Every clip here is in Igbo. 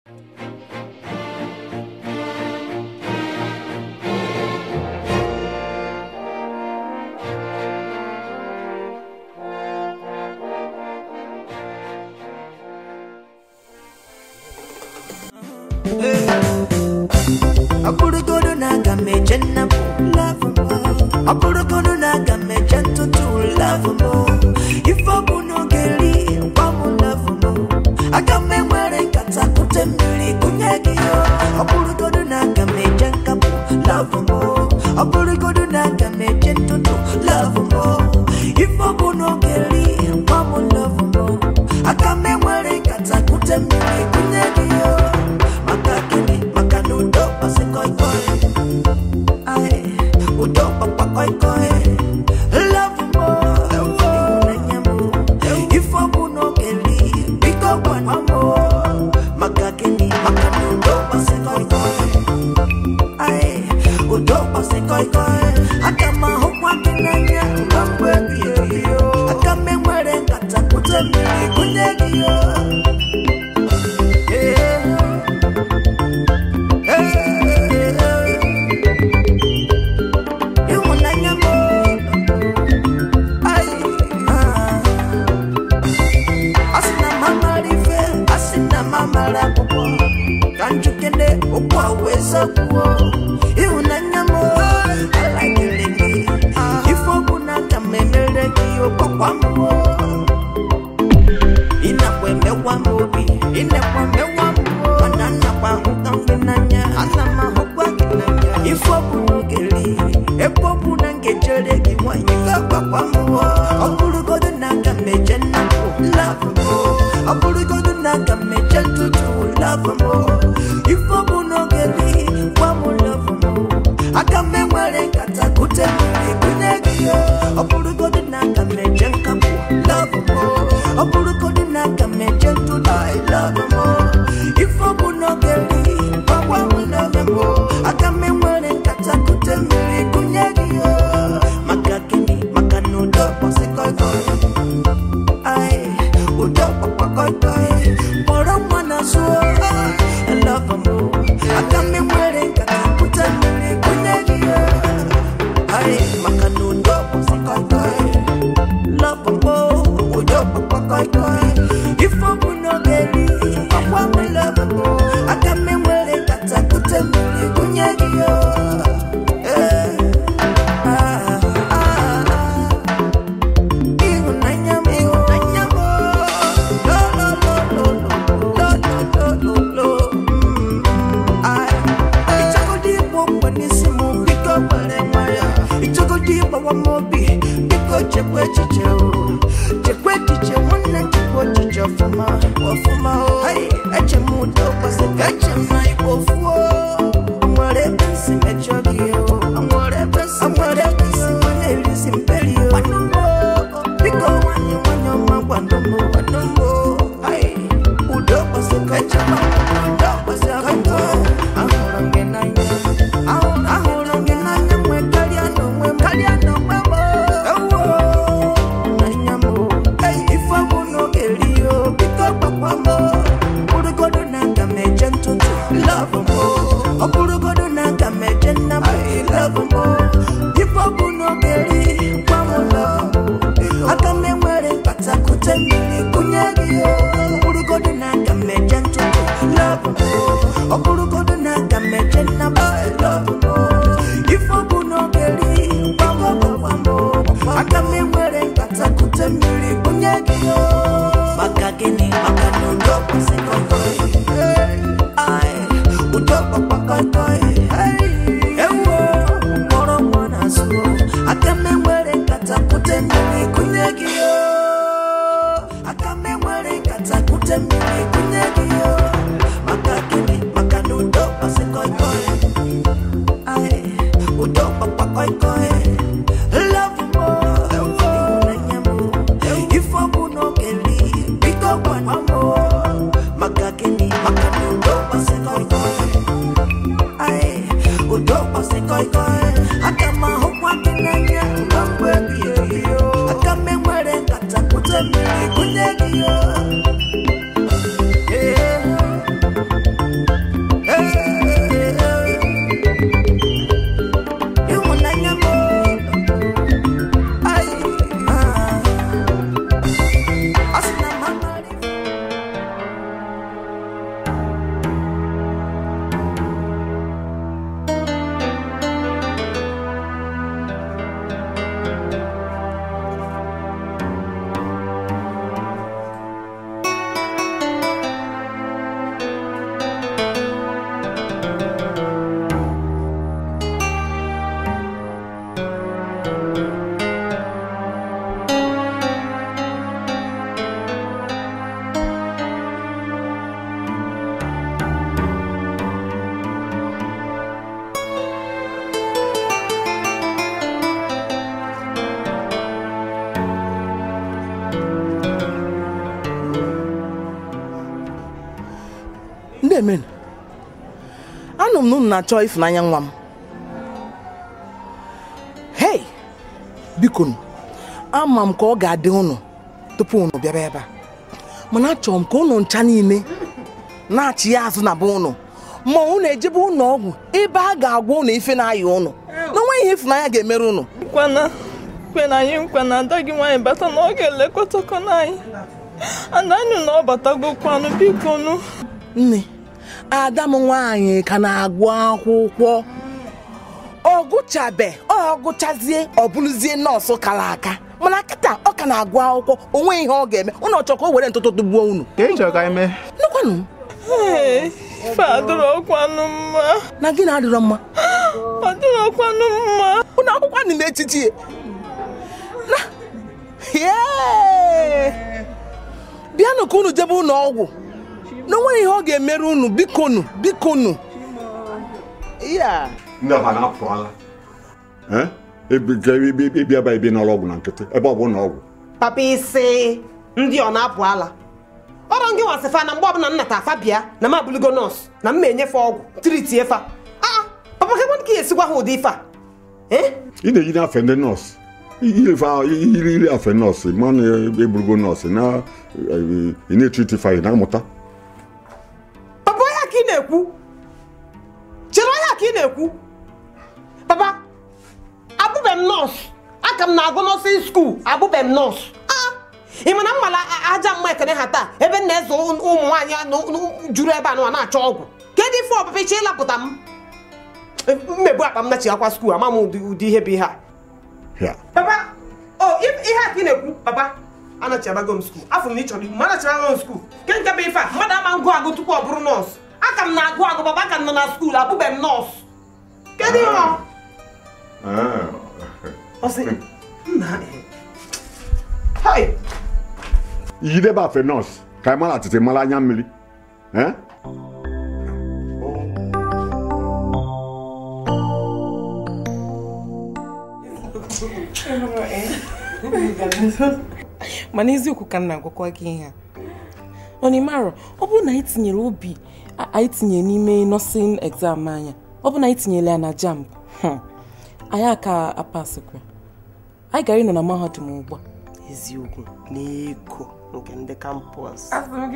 ọ bụrụgodu na aga m eje nnapụ love m ọ bụrụgodu na aga m eje ntụtụ love m ife ọ bụ n'oge ri gwa m love m aga m enwere nkata kute mmiri gụnye gị ya ọ bụrụgodu na aga m eje nkapụ love m ọ bụrụgodu na aga m eje ntụtụ love m ife ọ bụ n'oge ri gwa m love m aga m enwere nkata kute mmiri gụnye gị ya maka gịnị maka na udo kpasị koi koi Ai, udo kpakpa koi koi love mo ịhụnanya mo ife ọ bụ n'oge ri biko gwana mo maka gịnị maka na udo kpasị koi koi Ai, udo kpasị koi koi aga m ahụkwa gị n'anya na mgbe ebighị ebi aga m enwere nkata kute mmiri gụnye gị yo ịhụnanya m asị na mamara ife asị na mamara akwụkwọ ka njukene okwu a wee zakwuo ịhụnanya m alagịrị gị ife ọ bụ na aka m emere gị ụkpakwa mmụọ ịnakwa emewa m obi ịnakwa mewa m mana nnakwa ahụka gị n'anya ana m ahụkwa gị n'anya ife ọ bụ n'oge ri ebe ọ bụ na ngejere gị nwanyị ga-agbakwa mmụọ ọ bụrụgodo na aga m eje nnapụ love m ọ bụrụgodo na aga m eje ntụtụ love m ife ọ bụ n'oge ri gwa m love m aga m enwere nkata kute mmiri gụnye gị ya ọ bụrụgodo na aga m eje nkapụ love m ọ bụrụgodo na aga m eje ntụtụ I love m ife ọ bụ n'oge ri gwagwa m love m aga m enwere nkata kute mmiri gụnye gị ya maka gịnị maka na udo kpọsị koi koi Ai, udo kpakpa koi koi kpọrọ nwa na zụọ love m aga m enwere nkata kute mmiri gụnye gị ya Ai, maka na udo kpọsị koi koi love m udo kpakpa koi koi ife ọ bụ n'oge ri ọkwa m love m aga m enwere nkata kute mmiri gụnye gị ya Eh, ah, ah, ah. Ịhụnanya m, ịhụnanya m, lo, lo, lo, lo, lo, lo, lo, lo, lo, mm, ai. Ịchọgodu ịgba ogbe n'isi m, biko were nwayọ. Ịchọgodu ịgbawa m obi, biko chekwa echiche o. Chekwa echiche nwanne chekwa echiche ọfụma, ọfụma o. Ai, eche m udo kwesị ka eche m na igbo fuo. O nwere ebe nsi mejọ gị o. O nwere ebe nsi nwere ebe nsi nwa na-erisi mperi o. Gwanụmụ o, biko nwanyị nwanyị ọma gwanụmụ, gwanụmụ o. Ai, udo kwesị ka eche m udo kwesị ka eche m. Ahụrụ m gị n'anya, ahụ- ahụrụ m gị n'anya nwe karịa n'onwe m, karịa n'onwe m o. Ewo, n'anya m o. Ei, ife ọ bụ n'oge ri o, biko gbakwa m o. Bụrụgodu na aga m eje ntụtụ, love m o. Ọ bụrụgodu na aga m eje nnapụ, love m o. Ife ọ bụ n'oge ri, gwa m love m o. Aga m enwere nkata kute mmiri gụnye gị o. Ọ bụrụgodu na aga m eje ntụtụ, love m o. Ọ bụrụgodu na aga m eje nnapụ, love m o. Ife ọ bụ n'oge ri, gwa m gwa m o. Aga m enwere nkata kute mmiri gụnye gị o. Maka gịnị? Maka na udo kwesị koi koi. Ai, udo kpakpa koi koi. Ewo, mkpọrọ nwa n'azụ o. Aga m enwere nkata kute mmiri gụnye gị o. Aga m enwere nkata kute mmiri gụnye gị o. Maka gịnị? Maka na udo kwesị koi koi. Ai, udo kpakpa koi koi. Love mo, ịhụnanya mo. Ife ọ bụ n'oge ri, biko gwana m o. Maka gịnị? Maka na udo kwesị koi koi. Ai, udo kwesị koi koi. Aga m ahụkwa gị n'anya na mgbe ebighị ebi o. Aga m enwere nkata kute mmiri gụnye gị o. Eh, na-eme anụ m na unu na-achọ ịfụnanya nwa m hei biko nụ, ama m ka ọ ga-adị unu tupu unu bịaba ebe a mana achọrọ m ka unu ncha niile na-achị ya azụ na be unu ma unu ejebe ụlọ ọgwụ ebe a ga-agwa unu ife na-aya unu na onweghị ihe ịfụnanya ga-emere unu nkwana kwe na anyị nkwa na ada gị nwaanyị bata na ọ ga-elekọtakọna anyị ada anyị na ọ batagokwanụ biko nụ nne ada m nwaanyị ka na-agụ akwụkwọ ọ gụchabe ọ gụchazie ọ bụrụzie nọọsụ kara aka mana kịta ọ ka na-agụ akwụkwọ o nweghị ihe ọ ga-eme unu ọ chọrọ ka o were ntụtụ tụgbuo unu ka ị chọrọ ka anyị mee nnukwanụ ee ife adịrọkwanụ mma na gị na-adịrọ mma adịrọkwanụ mma unu akwụkwọ dị n'etiti ya. na Yee! bịanụ ka unu jebe ụlọ ọgwụ na onweghị ihe ọ ga-emere unu bikonu bikonu ya ndị ọha na-apụala ịbịa ebe ibi n'ụlọ ọgwụ na nkịtị ebe ọ bụ ụlọ ọgwụ papa isi ndị ọ na-apụ ala ọrụ ngị nwasịfa na mgbe ọbụla m nata afa bịa na m abụlugo nọọsụ na m enyefe ọgwụ triti efa aa papa ka ka ya esikwa ha ụdị ife a Eh? ị na-eyi n'afe ndị nọọsụ iri iri afe nọọsụ ma na eburugo nọọsụ na ị na-etriti fayi na-amụta papa onye ka ị na-ekwu chere onye ka ị na-ekwu papa abụbe m nọọsụ aka m na-agụ nọọsịn skuul abụbe m nọọsụ Ah! ị ma na mmala aja mma ekene ha taa ebe m na-eze ụmụ nwaanyị a nọ- nọ- juru ebe a nọ na-achọ ọgwụ kedụ ife ọpụpa iche ịlapụta m mmegbu akpa m nachighakwa skuul ama m ụdị ụdị ihe bụ ihe a ya papa o if- ihe a ka ị na-ekwu papa anachiabago m skuul afọ m na ị chọrọ ikwu ma anachiabago m skuul ke nke bụ ife a mmadụ ama ngụ agụ tupu ọ bụrụ nọọsụ aka m na-agụ agụ papa aka m nọ na skuul abụbe m nọọsụ kedụ ihe ọ Ọ sị, nna eh, hai iyidebe afe nọọsụ ka anyị mara atịtị mara anya mmiri Eh? mana eziokwu ka m na-agwakwa gị ihe a onimaro ọ bụrụ na anyị tinyere obi a- anyị tinyere n'ime nọsin exam anya ọ bụrụ na anyị tinyere ya na jamb hmm, anyị aka apasikwa anyị gara ịnọ na mahadum ugbu a eziokwu n'eko nke ndị kampọs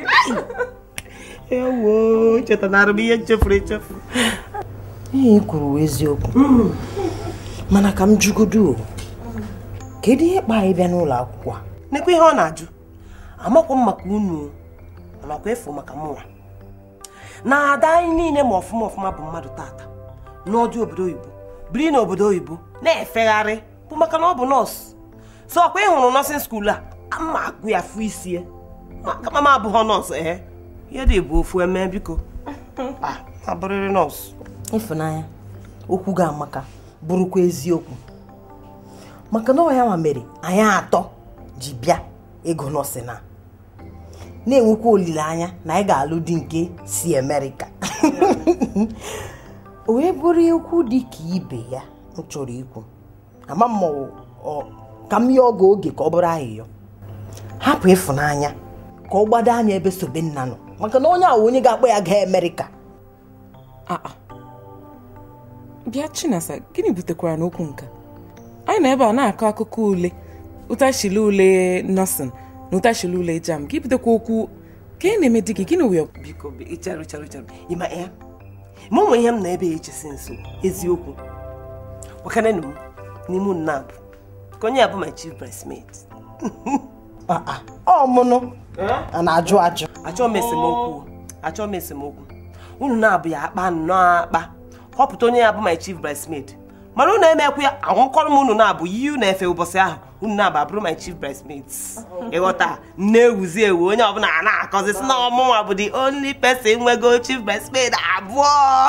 ewo chetanara m ihe nchefuru echefu ihe i kwuru wụ eziokwu mana ka m jugodo o, kedu ihe kpa anyị bịa n'ụlọ akwụkwọ a nekwa ihe ọ na-ajụ amakwa m maka unu amakwa efu maka mụnwa na ada anyị niile ma ọfụma ọfụma bụ mmadụ tata n'ọdị obodo oyibo biri n'obodo oyibo na-efegharị bụ maka na ọ bụ nọọsụ so ọkwa ị hụrụ nọọsịn skuul a ama agụ ya fụ isi ya kama m abụghọ nọọsụ ee ihe dị bụ ofu eme biko Ah, abụrịrị nọọsụ ịfụnanya okwu gị amaka bụrụkwa eziokwu maka na ọ ya ma mere anyị atọ ji bịa ịgụ nọọsịn a na-enwekwa olileanya na anyị ga-alụ di nke si amerịka o wee bụrụ okwu dị ka ibe ya m chọrọ ikwu ama m ma ọ- ọ- ka m yọọ oge oge ka ọ bụrụ ahịhịọ hapụ ịfụnanya ka ọ gbado anya ebe sobe nna nọ maka na onye a wụ onye ga-akpọ ya gaa amerịka aa bịa chinasa gịnị butekwara n'okwu nka anyị nọ ebe a na-akọ akụkọ ule ụtachili ule nọsin na ụtachili ule jam gị butekwa okwu ka ị na-eme di gị gịnị wee biko bi- chere chere chere ịma ya ma onwe ihe m na ebe ya echesi nso eziokwu gwakanenu m n'ime unu na-abụ ka onye ya bụ my chief bridesmaid Ah, ah, ọ mụnụ a na-ajụ ajụ achọọ m esemokwu achọọ m esemokwu unu na-abụ ya akpa nnọọ akpa họpụta onye ya bụ my chief bridesmaid mana unu emekwu ya anwụkọrọ m unu na-abụ yi unu efe ụbọchị ahụ unu na-abụ abụrụ my chief bridesmaids ịghọta na-ewuzi ewu onye ọbụla a na-akọzi si na ọmụnwa bụ the only person nwego chief bridesmaid abụọ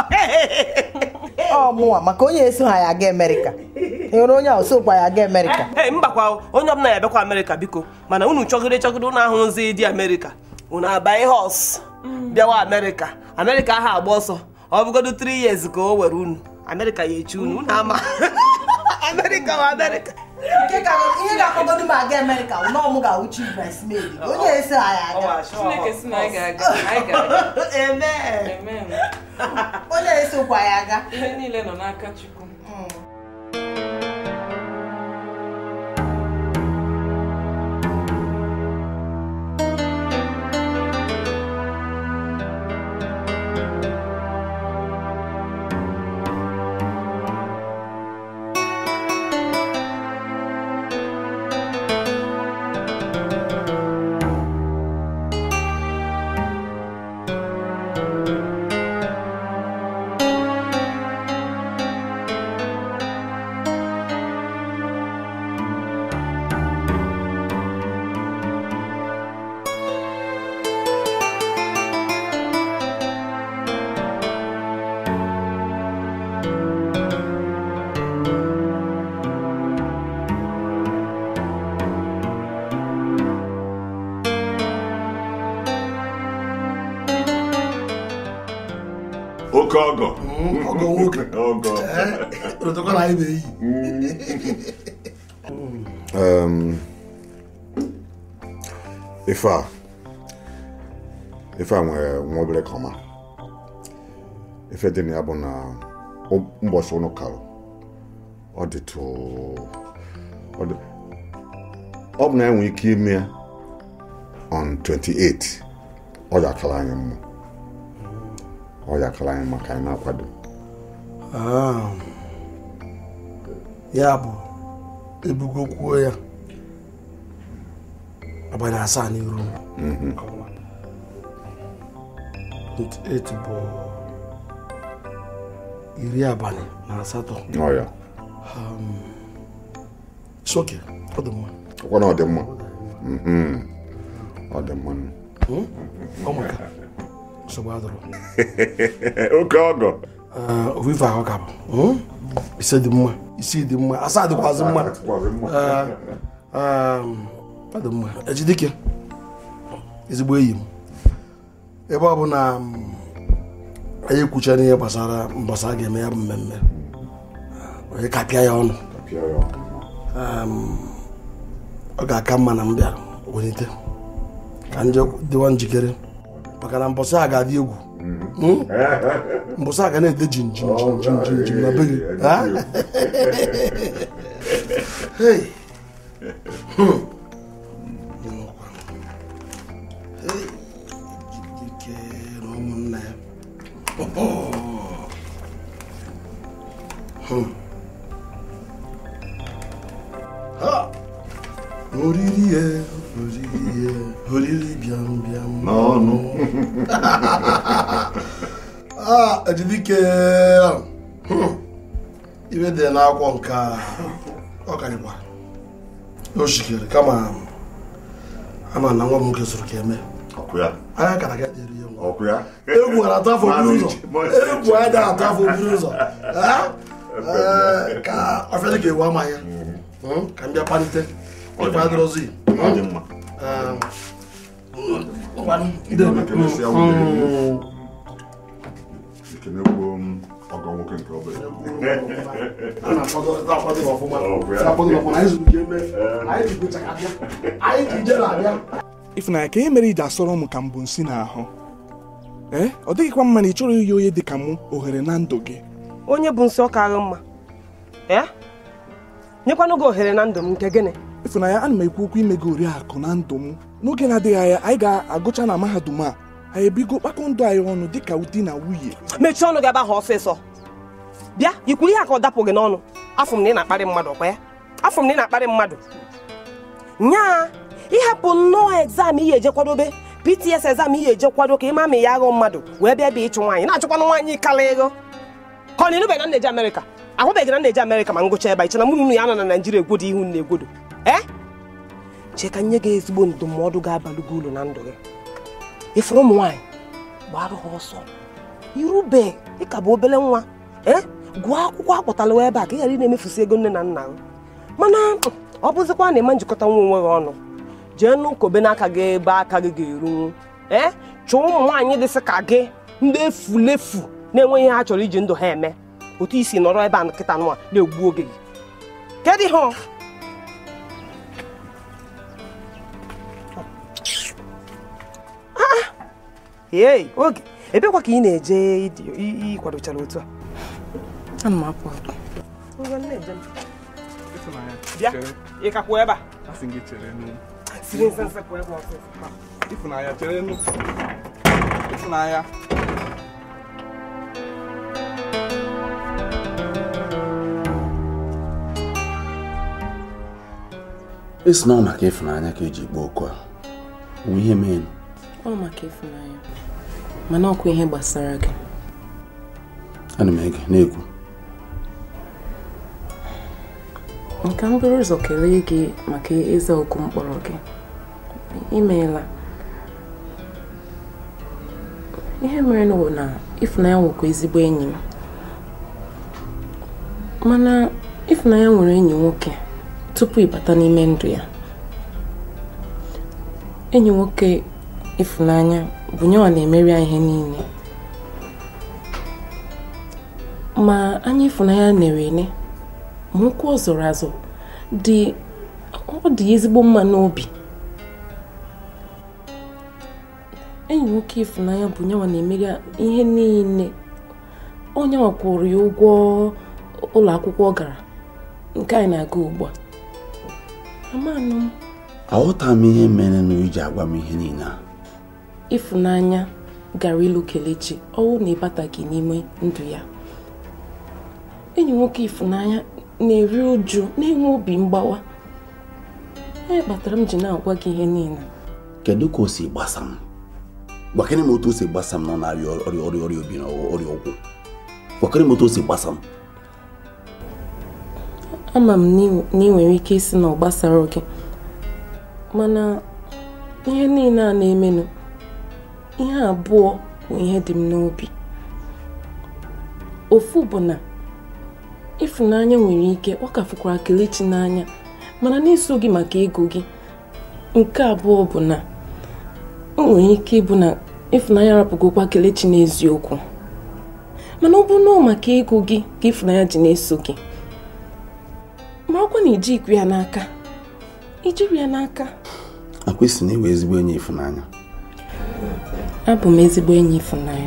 ọ mụnwa maka onye eso ha ya aga amerịka enwere onye a osokwa ya aga amerịka ee mbakwa onye ọbụla ya abịakwa amerịka biko mana unu chọgide chọgide unu ahụ nzi dị amerịka unu abanye hos bịawa amerịka amerịka ahụ agba ọsọ ọ bụgodo 3 years ka o were unu amerịka ya echi unu unu ama amerịka wa amerịka Nke ka ihe ga-akpọgodu m aga Amerịka bụ na ọ mụ ga-awụ chief bridesmaid onye esi anyị aga Chineke si na anyị ga-aga anyị ga-aga Amen. Amen. onye esokwa ya aga ihe niile nọ n'aka Chukwu oke ọgọ ọgọ nwoke ọgọ rụtụkwa na anyị na-eyi Um, ife a ife a nwere nwa obere kọma ife dị na ya bụ na ụ- ụbọchị ụnụ karụ ọ dịtụ ọ dị- ọ bụ na enwe ike ime ya on 28 ọ ga-akara anyị mma ọ ga-akara anyị maka anyị na-akwado Ah. ya bụ ebugo kwuo ya abalị asaa n'iru 28 bụ iri abalị na asatọ ọ ya soke ọ dị mma ọkwa na ọ dị mma Mhm. ọ dị mma ọ maka nsogbu adọrọ oke ọgọ ofufe ahụ ka bụ ise dị mma isi dị mma asaa dịkwazị mma Ee, um, ọ dị mma ejidike ezigbo enyi m ebe ọ bụ na um, anyị ekwuchara ihe gbasara mbọsị a ga-eme ya bụ mmemme onye kapịa ya ọnụ Um, ọ ga-aka mma na m bịara welite ka nje dịwa njikere maka na mbọsị a ga-adị egwu Mm? mbọsị a ga na-ede jin jin jin jin jin jin na be gị Ha? Hey. Hmm. Hey. Ike na ụmụnna ya Hmm. Ha. oriri ya oriri ya oriri bịam bịam n'ọnụ Ah, ejidike Hmm. ibe dị n'akwụkwọ nke a, ọ karịkwara o shikere kama ama na nwa m nwoke zụrụ ka eme ọkụ ya anya kara ga dịrị ya nwa. ọkụ ya egwu gara atụ afọ buru ụzọ egwu anya da atụ afọ buru ụzọ Ah? Eh, ka ọfịa dị ka ewu ama ya Hmm, ka m bịa kpalite ịkwa adịrọzi ọ dị mma ekene kwuo m ọgọ nwoke nke obere a na-akwado ọfụma na-akwado ọfụma anyị zụrụ ka eme anyị ji gụcha abịa anyị ji ije na-abịa Ifunanya ka ihe mere iji asọrọ m ka m bụ nsị n'ahụ ee ọ dịghịkwa mma na ị chọrọ inye onye dị ka mụ ohere na ndụ gị onye bụ nsị ọka agha mma ee nyekwanụ gị ohere na ndụ m nke gịnị Ifunanya ana m ekwu okwu ime gị oriakụ na ndụ m n'oge na-adịghị anya anyị ga-agụcha na mahadum a anyị ebigo kpakọ ndụ anyị ọnụ dịka ụdị na nwunye mechie ọnụ gị ebe ahụ ọsịsọ bịa ikwuru ihe a ka ọ dapụ gị n'ọnụ afọ m na ị na-akparị mmadụ ọkwa ya afọ m na ị na-akparị mmadụ nyaa ịhapụ nnọọ egzam ihe eje kwadobe pts egzam ihe eje kwado ka ịma ma ya aghọ mmadụ wee bịa bịa ịchụ nwaanyị na-achụkwanụ nwaanyị kala ego ka ọ na ịnụbeghị na nna eje amerịka ahụbeghị na nna eje amerịka ma ngụcha ebe a iche na mụ na unu ya nọ na naijiria egwodo ihu na egwodo ee chee ka nye gị ezigbo ndụmọdụ ga-abalụ gị uru na ndụ gị ịfụrụ ụmụ nwaanyị gbara ha ọsọ irube ịka bụ obere nwa ee gụọ akwụkwọ akpọtala ebe a ka ị ghara ị na-emefusi ego nne na nna gị mana ọ bụzikwa na eme njikọta nwa onwe gị ọnụ jee nụ kobe n'aka gị ebe aka gị ga-erunwu ee chụọ ụmụ nwaanyị dịsị ka gị ndị efulefu na-enweghị ihe ha chọrọ iji ndụ ha eme otu isi nọrọ ebe a nkịta nwa na-egbu oge gị kedụ ihe ọ? ee oge ebekwa ka ị na-eje ịdị- ị- ịkwadochara otu a ana m apụ apụ Ngwa, na-eje m. Ịfụnanya, bịa chere. ị ka kwụ ebe a Asị gị chere nụ. siri nsensị kwụ ebe ọsịsọ Ịfụnanya, chere nụ. Ịfụnanya. esi na ọ maka ịfụnanya ka eji kpọọ oku a onwe ihe mee ọ maka ịfụnanya mana ọkwa ihe gbasara gị ana m ege na-ekwu nka m buru ụzọ kelee gị maka ịza okwu mkpọrọ gị imeela ihe mere bụ na ịfụnanya nwekwa ezigbo enyi m mana ịfụnanya nwere enyi nwoke tupu ịbata n'ime ndụ ya enyi nwoke ịfụnanya bụ nyewa na-emeri ya ihe niile ma anya ịfụnanya nere ene ma ụkwụ ọ zọrọ azọ dị ọ dị ezigbo mma n'obi enyi nwoke ịfụnanya bụ nyewa na-emeri ya ihe niile onye kwụrụ ya ụgwọ ụlọ akwụkwọ ọ gara nke anyị na-aga ugbu a amanụ m aghọta m ihe mere na iji agwa m ihe niile a ịfụnanya gara ịlụ kelechi ọwụ na ịbataghị n'ime ndụ ya enyi nwoke ịfụnanya na-eri uju na-enwe obi mgbawa onye kpatara m ji na-agwa gị ihe niile kedu ka o si gbasa m gwakịrị m otu o si gbasa m nọ na-arịa ọrịa ọrịa ọrịa obi na ọrịa ụkwụ gwakịrị m otu o si gbasa m ama m na ị nwere ike isi na ọ gbasara gị mana ihe niile a na-emenụ ihe abụọ bụ ihe dị m n'obi ofu bụ na ịfụnanya nwere ike ọ ka fụkwara kelechi n'anya mana n'iso gị maka ego gị nke abụọ bụ na o nwere ike ịbụ na ịfụnanya rapụgokwa kelechi n'eziokwu mana ọ bụ nọọ maka ego gị ka ịfụnanya ji na-eso gị marakwa na iji ikwu ya n'aka ijiri ya n'aka akwa isi na iwe ezigbo enyi ịfụnanya abụ m ezigbo enyi ịfụnanya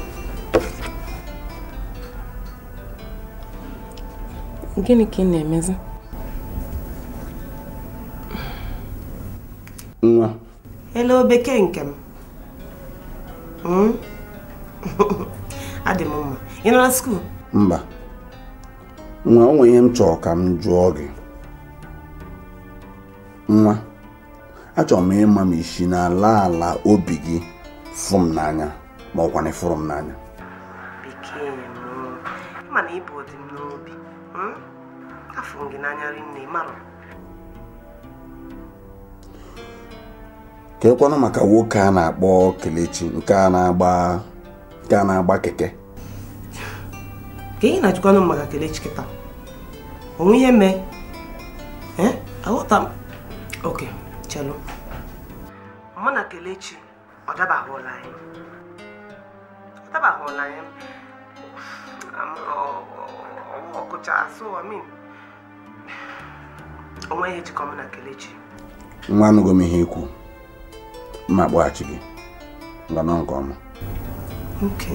gịnị ka ị na-emezi nwa Hello bekee nke m Hmm? adị m mma ị nọ na skuul mba nwa o nwere ihe m chọrọ ka m jụọ gị nwa achọrọ m ịma ma isi n'ala ala obi gị fụ m n'anya ma ọkwa na ịfụrụ m n'anya bekee m ịma na ịbụ dị m n'obi Hmm? afụrụ m gị n'anya rinne marụ ka ekwanụ maka nwoke a na-akpọ kelechi nke a na-agba nke a na-agba keke ka ị na-ajụkwanụ m maka kelechi kịta onwe ihe mee Eh? aghọta m oke chelu mụ na kelechi ọ dabahụla anyị ọ dabahụla anyị Am- ọ- ọ- ọkụcha so I mean onwe ihe jikọ mụ na kelechi nwa anụgo m ihe ikwu mma kpọghachi gị nganọ nke ọma okay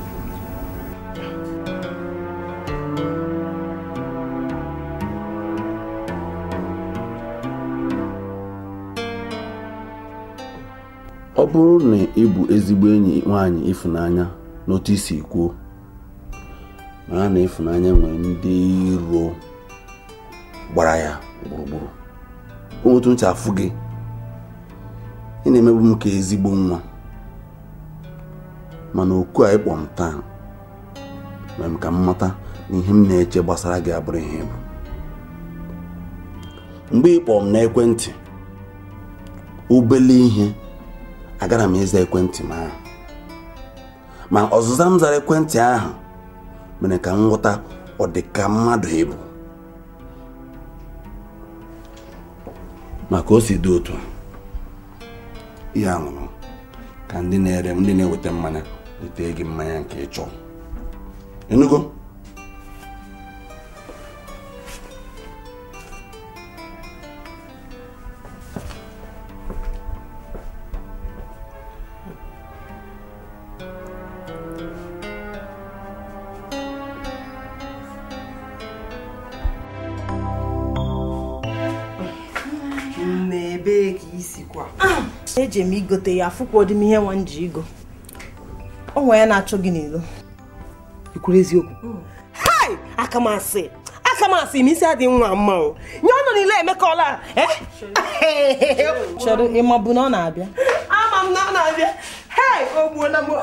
ọ bụrụ na ị bụ ezigbo enyi nwaanyị ịfụnanya n'otu isi kwuo mara na ịfụnanya nwere ndị iro gbara ya gburugburu o nwetu ntị afụ gị ị na-emegbu m ka ezigbo nwa mana oku a ịkpọ m taa mere m ka m mata na ihe m na-eche gbasara gị abụrụ ihe bụ mgbe ị kpọọ m n'ekwentị obele ihe agara m ịza ekwentị m ahụ ma ọzụza m zara ekwentị ahụ mere ka m ghọta ọ dị ka mmadụ ịbụ maka o si dị otu a, ihe a nwụrụ ka ndị na-ere ndị na-eweta mmanya weta gị mmanya nke ị chọrọ enugo olee ka isi kwa eji m igote ya afụkwa ọdị m ihe nwa m ji igo o nwere ya na-achọ gị n'ilo ikwuru eziokwu hai aka m asị aka m asị m isi adịghị nwa mma o nye ọnụ niile emekọla chere ịma bụ na ọ na-abịa ama m na ọ na-abịa hei o gbuola m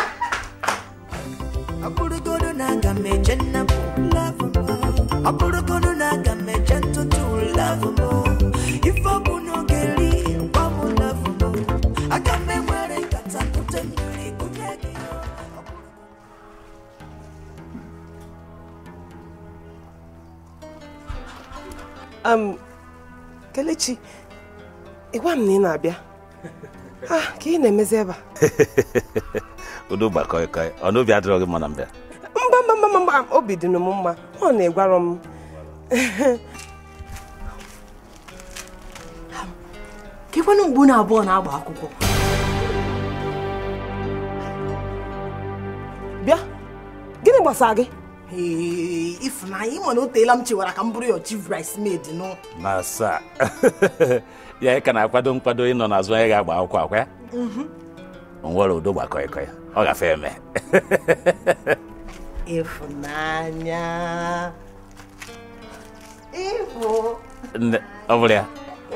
ọ bụrụgodu na aga m eje nnapụ love m ọ bụrụgodu na aga m eje ntụtụ love m ife ọ bụ n'oge ri gwa m love m aga m enwere nkata kute mmiri kunye gị um, kelechi ịgwa m na ị na-abịa ah ka ị na-emezi ebe a udo gbakọịkọị ọ n'obi adịrọ gị mma na mbịa mba mba mba mba obi dị m mma ọ na-egwarọ m kekwanụ mgbe unu abụọ na-agba akwụkwọ bịa gịnị gbasara gị Ee, Ifunanya ịma na o teela m chewara ka m bụrụ ya chief bridesmaid nụ na asaa ya ị ka na-akwado nkwado ịnọ n'azụ onye ga-agba akwụkwọ akwa ya nwere udo gbakọịkọị ọ gafe eme Ifunanya ịfụ Nne, ọ bụrụ ya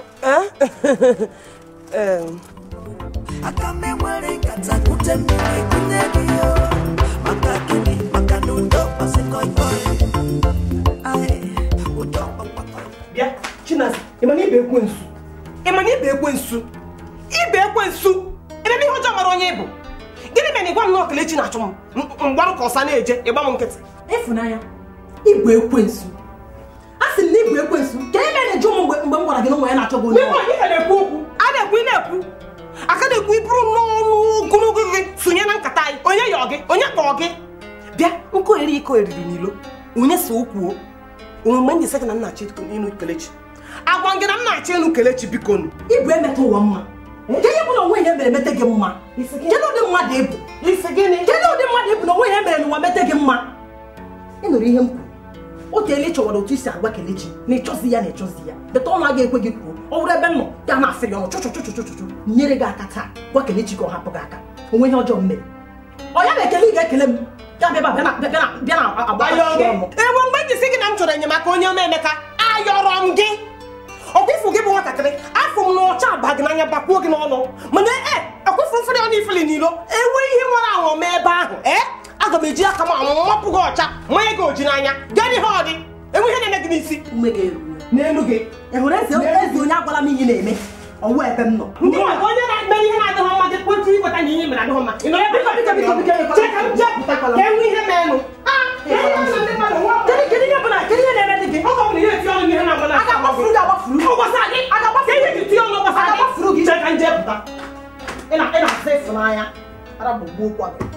Em, aga m enwere nkata kute mmiri kunye gị maka gịnị maka na udo kpasị kọịkọị Ai, udo kpakpakọị bịa chinazi ị ma na ibe ekwensu ị ma na ibe ekwensu ibe ekwensu ebe ihe ọjọọ mara onye ịbụ gịnị mere na ịgwa m na ọkelechi na-achụ m M- mgbarụ ka ọsa na-eje ịgba m nkịtị Ifunanya ịbụ ekwensu a sị m na ịbụ ekwensu ka ị mere jụ m mgbe mgbe m gwara gị na ụmụ ya na-achọ gị onye n'ime onye ka na-ekwu okwu a na-ekwu ị na-ekwu aka na-ekwu iburu n'ọnụ ogologo gị sonye na nkata anyị onye yọọ gị onye kpọọ gị bịa nkụ eri iko eriri n'ilo onye so okwuo omume m ji sị gị na m na-achọ ịnụ kelechi agwa gị na m na-achọ ịnụ kelechi biko nụ ịbụ emetụ ụwa mma nke ihe bụ na onwe ihe mere mete gị mma kedu ụdị mmadụ ịbụ isi gịnị kedu ụdị mmadụ ịbụ na onwe ihe mere n'ụwa mete gị mma ị nụrụ ihe m kwuru o teela ị chọwara otu isi agwa kelechi na ịchọzi ya na ịchọzi ya beta ọnụ agaghị ekwe gị kwuo ọ bụrụ ebe m nọ ya na-afị gị ọnụ chụchụchụchụchụ nyere gị aka taa gwa kelechi ka ọ hapụ gị aka onwe ihe ọjọọ m mere ọ ya na-ekele ị ga-ekele m ya bịa ebe a bịa na- bịa na bịa na agba ayọ gị ọnụ enwe mgbe m ji sị gị na m chọrọ enyemaka onye ọma emeka ayọrọ m gị ọkwifu gị bụ nwatakịrị afọ m na ọcha aba gị n'anya bakwuo gị n'ọnụ mana e ọkwifu mfere ọnụ ifeli n'ilo enwe ihe nwere ahụ mee ebe ahụ ee aga m eji aka m amapụ gị ọcha manye gị oji n'anya gaa n'ihe ọ dị enwe ihe na-eme gị n'isi ume gị eruo n'elu gị ị hụrụ eze eze onye agwala m ihe na-eme ọwụ ebe m nọ ndị maka onye na-eme ihe na-adịghị mma gị kwentị ịkweta na ihe mere adịghị mma ị nọ ebe Biko, biko, biko, biko, biko, Chee ka m jee pụta ka enwe ihe meenụ Ah, ihe na ndị mmadụ nwa kedu kedu ihe bụ na kedu ihe na-eme dị gị ọ bụ na ihe eti ọnụ ihe na-agba na a ga-agbafuru gị agbafuru Ọ gbasara gị a ga-agbafuru gị tie ọnụ gbasara gị Agbafuru gị. Chee ka m jee pụta ị na- ị na-asa ịfụnanya ara bụ gbuo kwa gị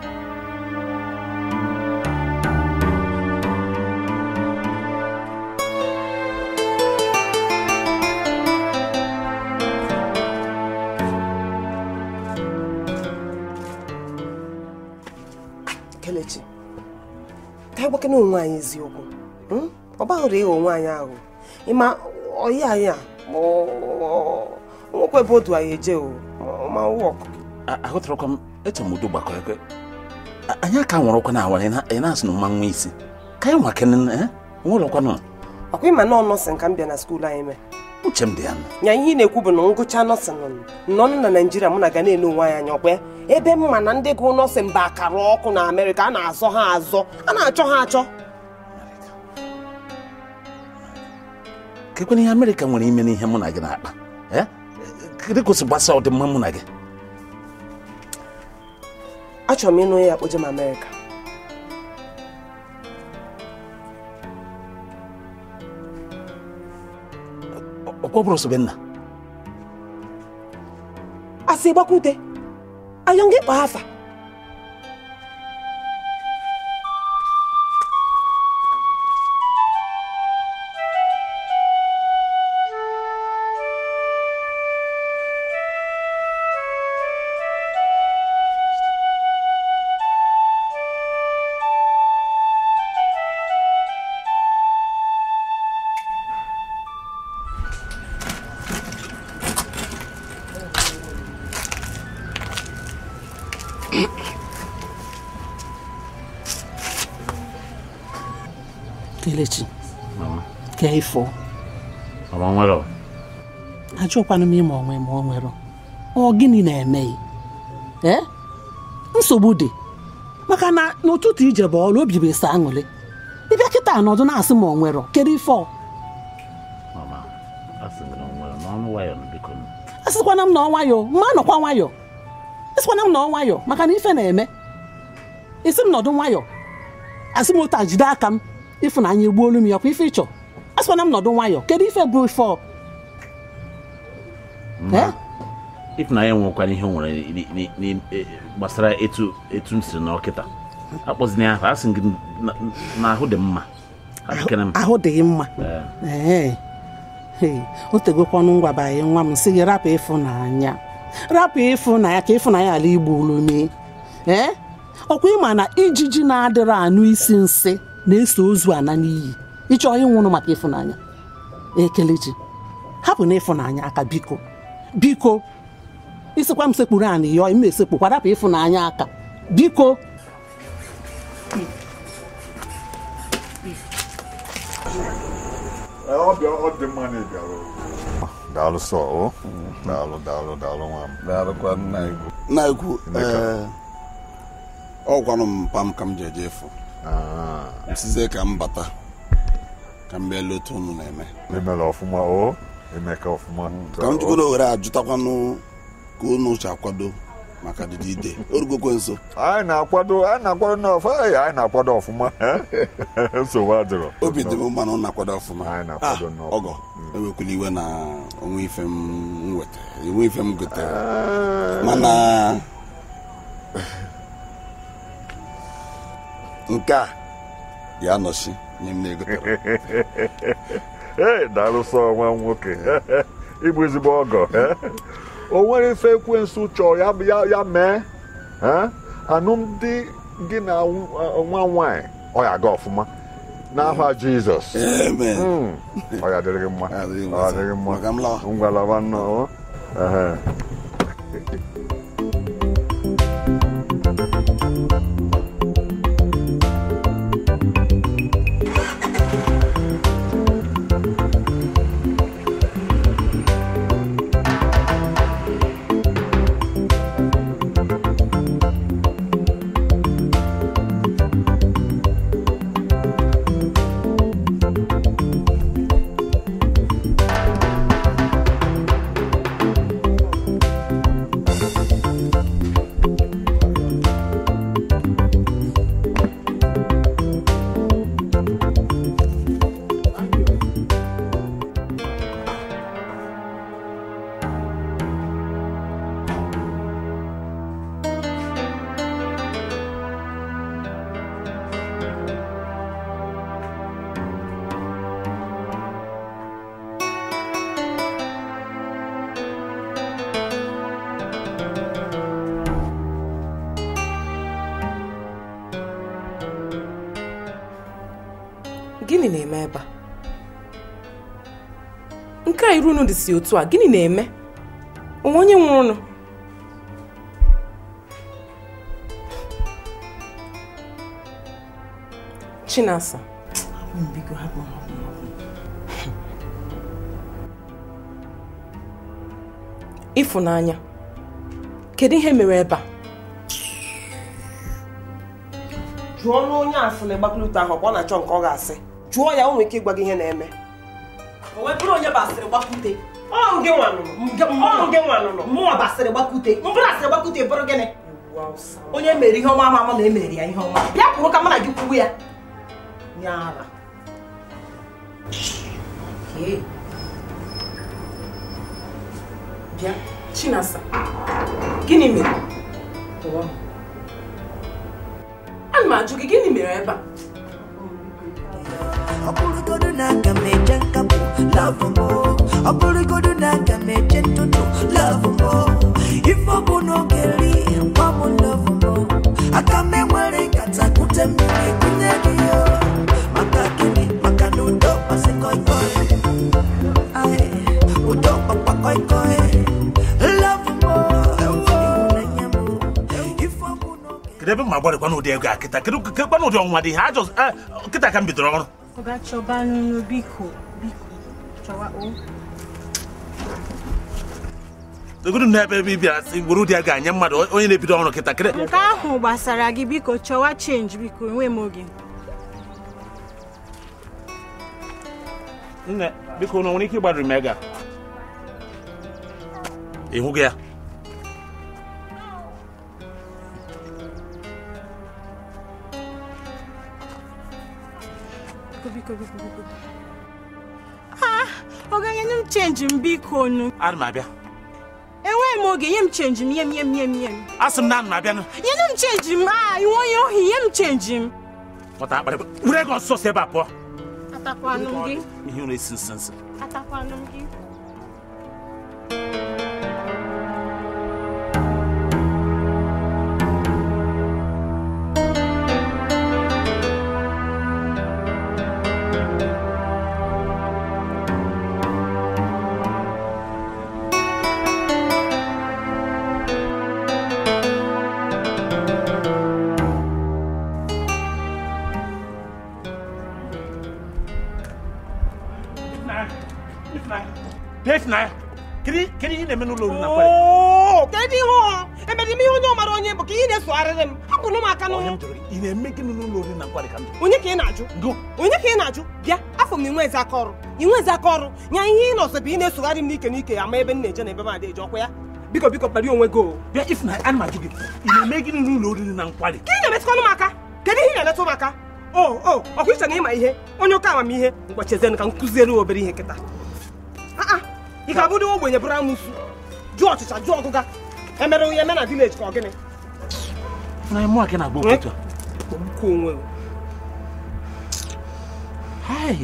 Kelechi ka anyị gbakena onwe anyị eziokwu hmm? ọ baghụrụ ịghọ onwe anyị ahụ ịma ọyị anyị a ma ọ- nwekwa ebe odu anyị eje o ma- ma wọk ahụtarakwa m eche m udo gbakọịkọị A- anyị aka nwụrụkwa na awara ị na-asị na mma nwa isi ka anyị nwa kene nwụrụkwanụ ọkwa ịma nọọ nọsịn ka m bịa na skuul anyị mee uche m dị ya nụ nya ihe ị na-ekwu bụ na ngụcha nọsịn nọnụ na naijiria mụ na ga na-ele onwe anyị anya ọkwa ya ebe mma na ndị gụ nọsịn bụ akara ọkụ na amerịka a na-azọ ha azọ a na-achọ ha achọ kekwana ihe amerịka nwere ime n'ihe mụ na gị na-akpa Eh? kedu ka o si gbasa ọdịmma mụ na gị achọrọ m ịnụ ya akpoje m amerịka ọkwa ọ bụrụ sobe nna asị gbakwute ayọ gị kpaa afa kelechi mama ka ifo mama nwere ọ? ajụkwanụ m ime onwe ma ọ nwere ọ gịnị na-eme ya ee nsogbu dị maka na n'ụtụtụ ije bụ ọrụ obi bụ esi aṅụrị ịbịa kịta anọdụ na-asị ma ọ nwere kedu ife ọ mama asị m na ọ nwere n'ọnụ nwayọ na biko nụ. asịkwana m na ọ nwayọ mma nọkwa nwayọ asịkwana m na ọ nwayọ maka na ife na-eme isi m nọdụ nwayọ asị m otu a jide aka m ịfụnanya egbuolu m ya kwa ife ịchọ asịkwana m nọdụ nwayọ kedu ife bụ ife ọ mma ịfụnanya nwekwana ihe o nwere ni- ni- ni- eh, gbasara etu etu m siri na ọkịta akpọzina ya afa asị m gị na- na ahụ dị m mma adịkere m ahụ dịghị mma ee ee o tegokwanụ ngwa banye nwa m sị gị rapụ ịfụnanya rapụ ịfụnanya ka ịfụnanya ala igbo olume ee ọkwa ịma na ijiji na-adịrị anụ isi nsị na-eso ozu ana n'iyi ịchọ ịnwụrụ maka ịfụnanya ekelechi hapụ na ịfụnanya aka biko biko isikwa m sekpuru anị yọọ ime esekpukwa rapụ ịfụnanya aka biko Ee, ọ bịa ọ dị mma na ị bịara o. daalụ sọ o daalụ daalụ daalụ nwa m daalụkwa nna ikwu nna ikwu ee ọ gwanụ m mpa m ka m ji eje efu m sizie ka m bata ka m bịa letu unu na-eme emela ọfụma o emeka ọfụma ka m jigodo were ajụtakwanụ ka unu si akwado maka dịdị ide orugokwe nso anyị na-akwado anyị na-akwado n'ọfụ anyị anyị na-akwado ọfụma nsogbu adịrọ obi dị m mma na unu na-akwado ọfụma anyị na-akwado Ah, n'ọfụma ọgọ ewekwala iwe na onwe ife m nweta enwe ife m gotere mana nke a ya nọchi nye m na-egotere ee daalụ sọ nwa m nwoke ịbụ ezigbo ọgọ o nwere ife ekwensu chọọ ya ya ya mee eh? alụmdi gị na nw- nwa nwanyị ọ ya aga ọfụma n'aha jizọs Amen. Mm. ọ ya dịrị gị mma ọ ya dịrị gị mma ngwa lawa nnọọ ehe. gịnị na-eme ebe a nke a iru unu dị si otu a gịnị na-eme onwe onye nwụrụ unu chinasa biko hapụ m, hapụ m, hapụ m. ịfụnanya kedu ihe mere ebe a jụọ n'onye asịrị gbakọlute ahụ ọkwa ọ na-achọ nke ọ ga-asị jụọ ya o nwere ike ịgwa gị ihe na-eme o wee bụrụ onye basịrị gbakwute ọrụ gị nwanụnụ ọrụ gị nwanụnụ mụnwa basịrị gbakwute mbụrụ asịrị gbakwute bụrụ gịnị onye mere ihe ọma ama ama na emere ya ihe ọma bịa kwuru ka mụ na gị kwubu ya nyara Ee. bịa chinasa gịnị mere ana m ajụ gị gịnị mere ebe a ọ bụrụgodu na aga m eje nkapụ love mo ọ bụrụgodu na aga m eje ntụtụ love mo ife ọ bụ n'oge ri gwa m love mo aka m enwere nkata kute mmiri kunye gị yo maka gịnị maka na udo kpasị koikoi Ai, udo kpakpa koikoi love mo ịhụnanya mo ife ọ bụ kedu ebe m agbarịkwa n'ụdị ego a kịta kedu kedụkwa n'ụdị ọnwa dị ihe ajọ eh, kịta ka m bidoro ọrụ ọ ga-achọba n'unu biko biko chọwa o Dogodu n'ebe ebe ị bịara sị were ụdị a ga-anye mmadụ onye na-ebido ọrụ kịta kịrị nke ahụ gbasara gị biko chọwa chenji biko enwe m oge nne biko unu nwere ike ịgbadiri m ego a ị hụghị ya biko biko biko biko ha ọ ga-enye m chenji m biko nu ana m abịa enweghị m oge nye m chenji m nye m nye m nye m nye m asị m na ana m abịa nụ nyenu m chenji m a iwe onye ohi nye m chenji m pụta akparị were ego ọsọsọ si ebe a pụọ atakwanụ m gị ihe unu esi nsi nsi atakwanụ m gị bịa ifunanya kedu kedu ihe ị na-eme n'ụlọ oriri na nkwari Oo, kedu ihe ọ emere m ihe onye ọmara onye bụ ka ihe na-esogharịrị m hapụrụ m aka onye m n'ụlọ jụrụ gị ị na-eme gịnị n'ụlọ oriri na nkwari ka m jụrụ onye ka ị na-ajụ onye ka ị na-ajụ bịa afọ m na inwe eze aka ọrụ inwe eze aka ọrụ nya ihe ị nọsọ bụ ị na-esogharị m n'ike n'ike ama ebe m na-eje na ebe m ada eje ọkwa ya biko biko kpari onwe gị o bịa ifunanya ana m ajụ gị ị na-eme gịnị n'ụlọ oriri na nkwari ka ị na-emetụkwanụ m aka kedu ihe ị na-emetụ m aka o o ọkwa iche na ịma ihe onye ụka amamihe mgbachezen ka m kụziere obere ihe kịta aa ị ga-abụdị ogbenye bụrụ amụsu jụọ ọchịcha jụọ ọgụga emere onye eme na vileji ka ọ gịnị na mụ aka na-agba okwutu a Kpọgbukwa onwe gị. hai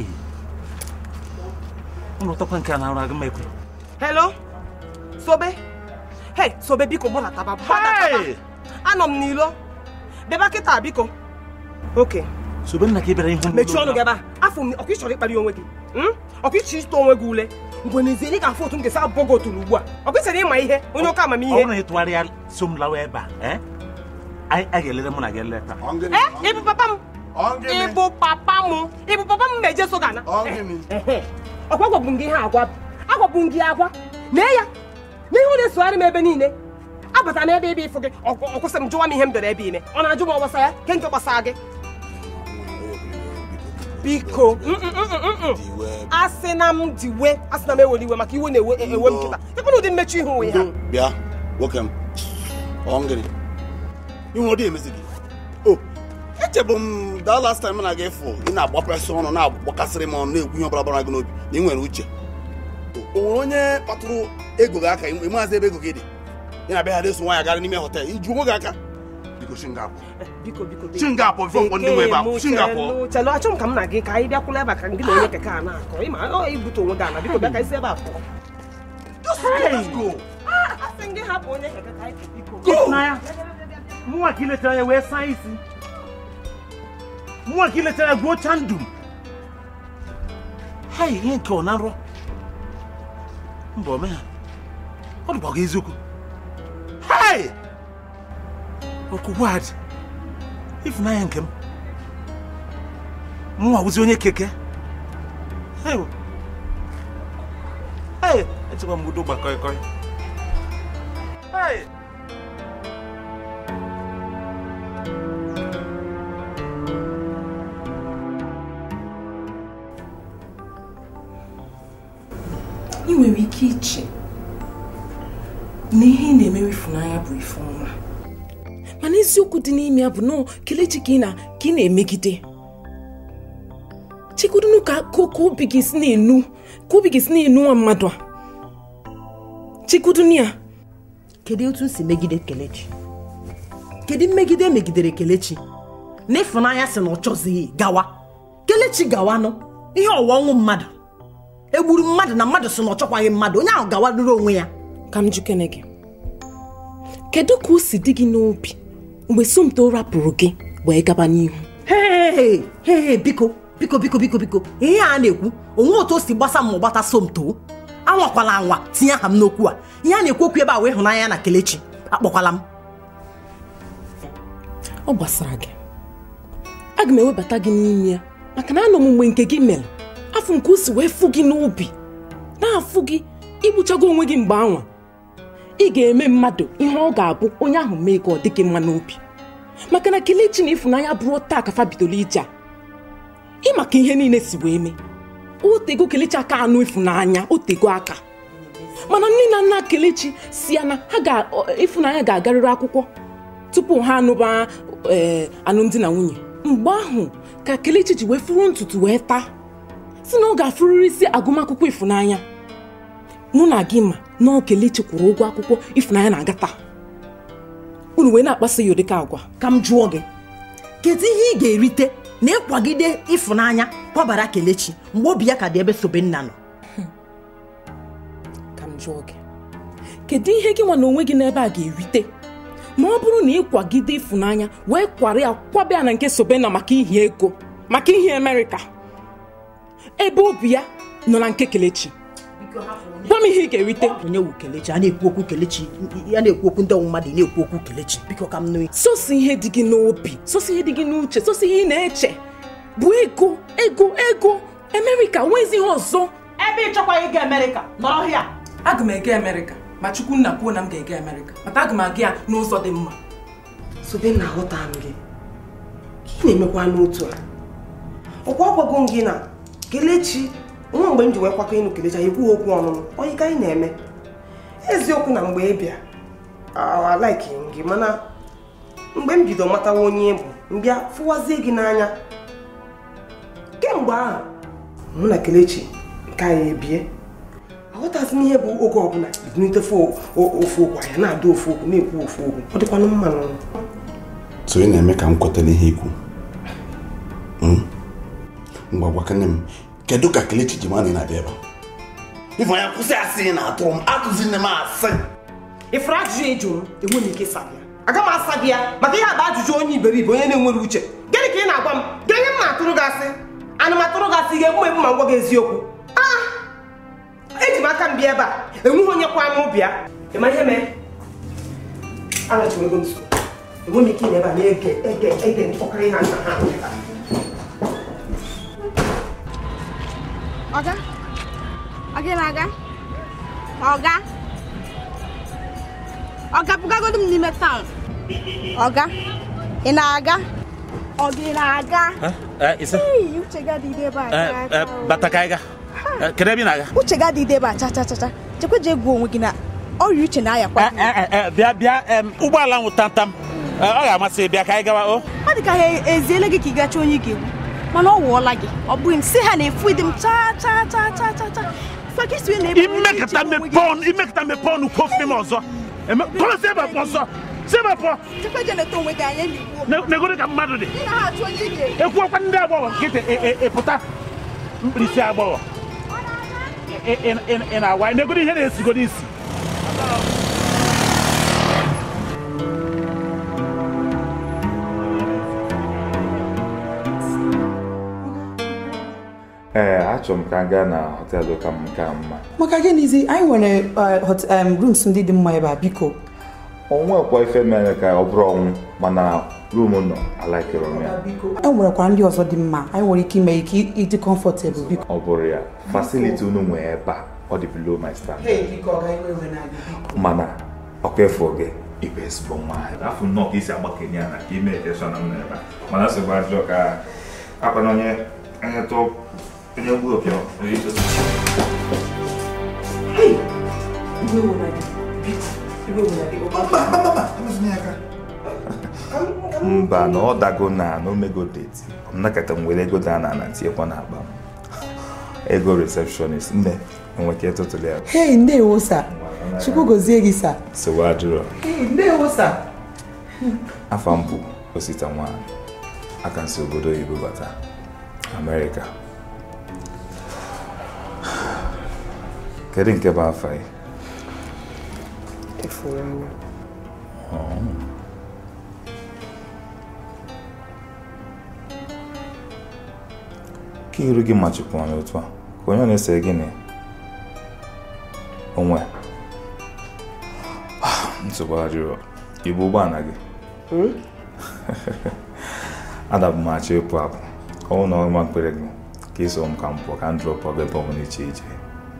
ụlọ ụtọkwa nke a na-arụ aga m ekwe hello sobe hei sobe biko gbọlataba gbadaba anọ m n'ilo bịaba kịta biko oke sobe nna ka ị bịara ihu mechie ọnụ gị ebe a afọ m ọkụ ịchọrọ ịkpali onwe gị hmm? ọkụ ịchọ ịtụ onwe gị ule mgbe n'ezie ị ga-afụ otu m ga-esi abụọ gị otulu ugbu a ọkụ ịchọrọ ịma ihe onye ụka ọ amamihe bụrụ na ị tụgharịa so m lawa ebe a eh? anyị a ga-elere mụ na gị eleta ee ịbụ papa m ịbụ papa m ịbụ papa m ma eje so gana ọkwa gwabụ m gị ihe agwa agwabụ m gị agwa nee ya n'ihe ọ na-esogharị m ebe niile abata m ebe ebe ịfụ gị ọ ọ kwụsị m jụwa m ihe m dere ebe ime ọ na-ajụ m ọgbasa ya ke nke gbasara gị biko mm, mm, mm, mm, mm. asị na m diwe asị na m ewere iwe maka iwe na-ewe ewe m kịta ekpere ụdị mmechi ihu onwe ha bịa nwoke m ọ ngịrị ihu ọdị emezi gị o echebu m daa last time m na gị fụ ị na-agbapụrasị ọnụ na-agbakasịrị m ọnụ na-ekwu ihe ọbụla gbara gị n'obi na ị nwere uche o nwere onye kpatụrụ ego gị aka ị maazị ebe ego gị dị ị na-abịa ha eso nwaanyị gara n'ime họtel iju onwe gị aka biko shingapụ biko biko shingapụ bifo mkpọ ndị nwe ebe a shingapụ chelu achọ m ka m na gị ka anyị bịakwula ebe a ka gị na onye keke a na-akọ ịma ọ ibute onwe gị ana biko bịa ka isi ebe a pụọ asị m gị hapụ onye keke ka anyị biko Ifunanya mụnwa ka iletara ya wee saa isi mụnwa ka iletara ya gwuocha ndụ m hai ihe nke ọ na nrọ mba ome ha ọ dịkwa gị eziokwu hai ọkụgwad Ifunanya nke m mụnwa wụzi onye keke hai hai echekwa m udo gbakọịkọị hai ị nwere ike iche na ihe ị na-emere Ifunanya bụ ife ọma mana eziokwu dị n'ime ya bụ nọọ kelechi ka ị na ka ị na-emegide chekwudunu ka ka ka obi gị si na-enu ka obi gị si na-enu nwa mmadụ a chekwudunu ya kedu otu m si megide kelechi kedu mmegide emegidere kelechi na ịfụnanya si na ọ chọzighị gawa kelechi gawanụ ihe ọwa ọnwụ mmadụ egburu mmadụ na mmadụ si na ọ chọkwaghị mmadụ onye ahụ gawaruru onwe ya ka m jukene gị kedu ka o si dị gị n'obi mgbe somto rapụrụ gị wee gaba n'ihu hee hee biko biko biko biko biko ihe a na-ekwu onwe otu o si gbasa m ma gbata somto anwakwala anwa tinye aha m n'okwu a ihe a na-ekwu okwu ebe a wee hụnanya na kelechi akpọkwala m ọ gbasara gị aga m ewebata gị n'ime ya maka na anọ m mgbe nke gị mere afọ nke o si wee fụ gị n'obi na-afụ gị igbuchago onwe gị mgbe anwa ị ga-eme mmadụ ihe ọ ga-abụ onye ahụ mee ka ọ dị gị mma n'obi maka na kelechi na ịfụnanya bụrụ taa ka fa bidoro ije a ị maka ihe niile si wee mee otego kelechi aka anụ ịfụnanya otego aka mana nne na nna kelechi si ya na ha ga ịfụnanya ga-agarịrị akwụkwọ tupu ha anụba ee alụmdi na nwunye mgbe ahụ ka kelechi ji wee furu ntutu wee taa si na ọ ga-afụrịrị isi agụmakwụkwọ ịfụnanya mụ na gị ma na kelechi kwụrụ ụgwọ akwụkwọ ịfụnanya na-aga taa unu wee na-akpaso ya ụdịka agwa ka m jụọ gị kedu ihe ị ga-erite na ịkwagide ịfụnanya kwabara kelechi mgbe obi ya ka dị ebe sobenna nọ ka m jụọ gị kedu ihe gị nwa na onwe gị n'ebe a ga-erite ma ọ bụrụ na ịkwagide ịfụnanya wee kwara ya kwabe ya na nke sobenna maka ihi ego maka ihi amerịka ebe obi ya nọ na nke kelechi gwa m ihe ị ga-erite onye wu kelechi a na-ekwu okwu kelechi ya na-ekwu okwu ndị ọnwụ mmadụ ị na-ekwu okwu kelechi biko ka m nụ sosi ihe dị gị n'obi sosi ihe dị gị n'uche sosi ihe ị na-eche bụ ego ego ego amerịka nwezi ihe ọzọ ebe ị chọkwaghị ịga amerịka nọrọ hịa aga m ege amerịka ma chukwu nna kwuo na m ga-ege amerịka maka aga m aga ya n'ụzọ dị mma sobenna aghọta m gị ka ị na-emekwa n'otu a ọkwa ọgwago m gị na kelechi nwa mgbe m ji wee kwakọ ịnụ kelechi anyị kwuo okwu ọnụnụ onye ka anyị na-eme eziokwu na mgbe ị bịa alaiki gị mana mgbe m bido matawa onye ị bụ mbịa fụwazie gị n'anya kemgbe ahụ mụ na kelechi nke anyị ebie aghọtazi m ihe bụ oge ọbụla binitefe ofu okwu anya na-ada ofu okwu na-ekwu ofu okwu ọ dịkwanụ mma n'ọnụ so ị na-eme ka m kwetara ihe ikwu mgbagwakene m kedu ka kelechi ji ma na ị na-abịa ebe a ịfụnanya kwụsị asị ị na-atụrụ m atụzi nne m asị ịfụrụ ajụjụ ị jụrụ enwe m ike ịsa gị ya aga m asa gị ya maka ihe a bụ ajụjụ onye iberibe onye na-enwere uche gịnị ka ị na-agwa m gịnị m na-atụrụ gị asị ana m atụrụ gị asị ga-egbu m egbu ma ngwa gị eziokwu ah eji m aka m bịa ebe a enweghị onye kwa m bịa ịma ihe mee anachiri ego nso enwe m ike ị ebe a na-ege ege ege mkpọkọrọ ihe nna ha Ọga? Ọ gị na-aga? Ọga? Ọga bugagodu m n'ime taụn. Ọga? Ị na-aga? Ọ gị na-aga? ise Ee, uche gị adịghị ebe a chaa chaa o. bata ka anyị ga kedu ebe ị na-aga Uche gị adịghị ebe a cha cha cha cha. Chekwa je gbuo onwe gị na ọrịa uche na-ayakwa gị. bịa bịa em, ụgbọala nwụ tamtam Eh, ọ ga-amasị gị bịa ka anyị gawa o Ọ dị ka ha eziele gị ka ị gacha onye ị ga-egbu. Mana ọ wụọla gị. Ọ bụghị m si ha na-efu ịdị m chaa chaa chaa chaa chaa chaa. Fa ka isi wee na-ebu onye imekata na-eche onwe gị. mepee ọnụ imekata mepee ọnụ kwuo ofe m ọzọ Eme- kọrọ si ebe a pụọ ọsọ si ebe a pụọ Chekwa je na-eto onwe gị anya n'igbo. Ne- negoro ka mmadụ dị Ị na-achụ onye ị ga-egbu. ekwuokwa ndị agbọghọ nkịtị ị- ị- ịpụta mkpirisi agbọghọ Ị- ị- ị- ị na-awa negoro ihe na-esigodo isi ee achọrọ m ka m gaa na họteelụ ka m ka mma maka gịnịzi anyị nwere uh, hot- um, rooms ndị dị mma ebe a biko onwekwa ife mere ka ọ bụrụ ọnwụ mana rum nọ alaikere m ya e nwerekwa ndị ọzọ dị mma anyị nwere ike ime ike ịdị comfortable biko ọ bụrụ ya fasiliti unu nwee ebe a ọ dị below my standard mana ọkwa efu gị ibe ezigbo nwaanyị afọ nnọọ ka isi agbakenye ya na ka ime ekeshọn m n'ebe a mana nsogbu ajọ ka akwa na onye onye tụ onye gbuo opi onye idozi mba na ọ dago na na omego deti nnakọta m were ego daa na ana tinyekwa n'akpa m ego receptionist nne enweke tụtụrụ ya hei ndewo sa chukwu gozie gị sa sowe adịrọ Hey, ndewo sa afọ m bụ osita nwanyị aka nsi obodo oyibo bata amerịka kedu nke bụ afọ ya Ọ. ka iru gị machikwa n'otu a ka onye ọ na-ese gịnị onwe nsogbu adịrọ ibu ụgbọala gị adabụ m achọ ịpụ apụ ọnwụ na ọma mkpere gị ka iso m ka m pụọ ka m drọpụ gị ebe ọbụla iche iche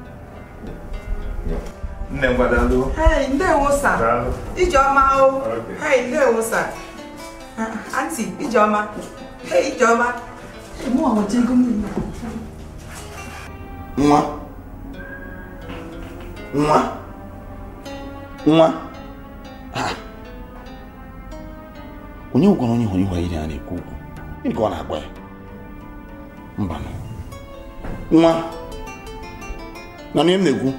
nne m gwadalụ Hey, ndewo sa. Daalụ. Ijeọma o. Okay. Hey, ndewo sa. Aunty, Ijeọma. Hey, Ijeọma. Mụ awacha ego m niile. nwa nwa nwa Ha. onye gwara onye hụrụ ihu anyị a na-ekwu okwu gịnị ka ọ na-agwa ya mba nwa na onye m na-ekwu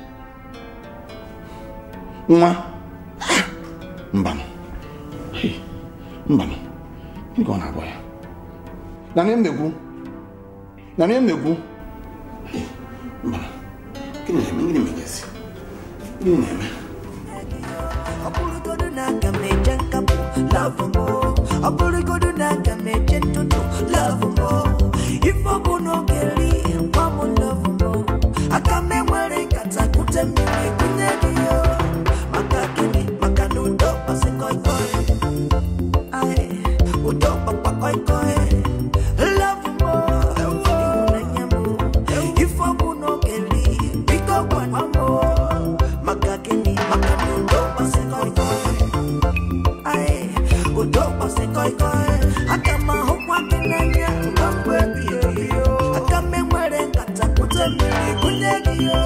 nwa Ha. mba Hey. mba gịnị ka ọ na-agwa ya na onye m na-ekwu na onye m na-ekwu mba gịnị na-eme gịnị megasi gịnị na-eme ọ bụrụgodu na aga m eje nkapụ love mo ọ bụrụgodu na aga m eje ntụtụ love mo ife ọ bụ n'oge ri gwa m love mo aka m enwere nkata kute mmiri kunye gị yo maka gịnị maka na udo kpasị koikoi Ai, udo kpakpa koikoi love mo ịhụnanya mo ife ọ bụ n'oge ri biko gwa m maka gịnị maka na udo kpasị koikoi Ai, udo kpasị koikoi aka m ahụkwa gị n'anya ruo mgbe ebighị ebi aka m enwere nkata kute mmiri kunye gị yo